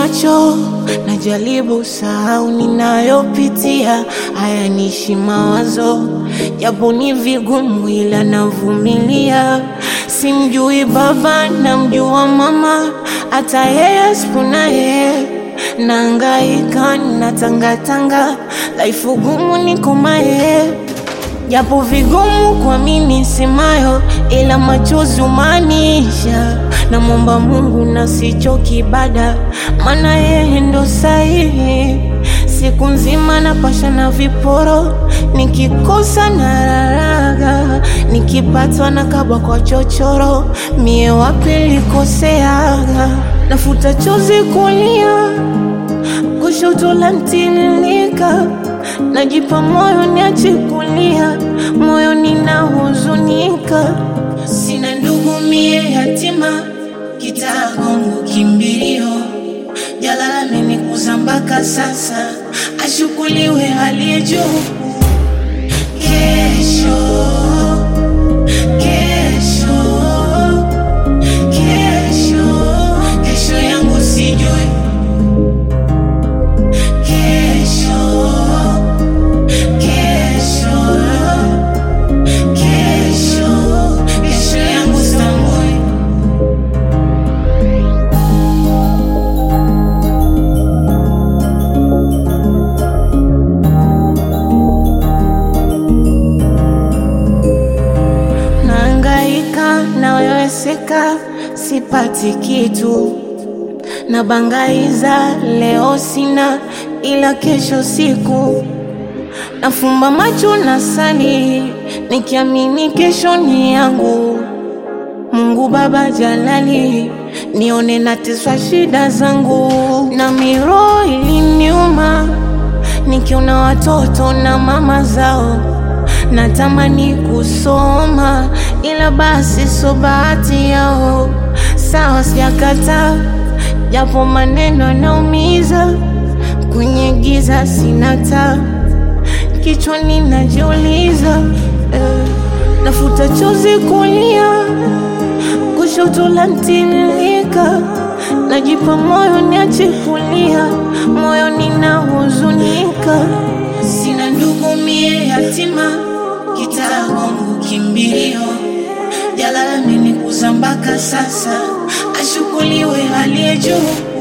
macho, najaribu sahau ninayopitia, haya nishi mawazo, japo ni vigumu, ila navumilia. Simjui baba, namjua mama, hata yeye sipona yeye Nangaika na tangatanga, laifu gumu niko maye, japo vigumu kwa mimi simayo, ila machozi umaanisha. Namwomba Mungu na sichoki ibada, maana yeye ndo sahihi. Siku nzima napasha na viporo, nikikosa na raraga, nikipatwa na kabwa kwa chochoro, mie wapi likoseaga, nafuta chozi kulia kushoto la ntililika, najipa moyo niache kulia, moyo ninahuzunika, sina ndugu mie yatima, kitaa kwangu kimbilio, jalala amenikuza mpaka sasa, ashukuliwe aliye juu. Kesho, kesho, kesho, kesho yangu sijui Kesho, kesho, kesho, kesho yangu sitambui. Naangaika naweweseka, sipati kitu nabangaiza leo sina, ila kesho siku nafumba macho na sali, nikiamini kesho ni yangu. Mungu Baba Jalali, nione nateswa shida zangu, na miro iliniuma nikiona watoto na mama zao, natamani kusoma, ila basi so bahati yao. Sawa, sijakataa japo maneno yanaumiza, kwenye giza sina taa, kichwani najiuliza eh, nafuta chozi kulia, kushoto la ntililika, najipa moyo niache kulia, moyo ninahuzunika, sina ndugu mie yatima, kitaa kwangu kimbilio, jalala amenikuza mpaka sasa, ashukuliwe aliye juu.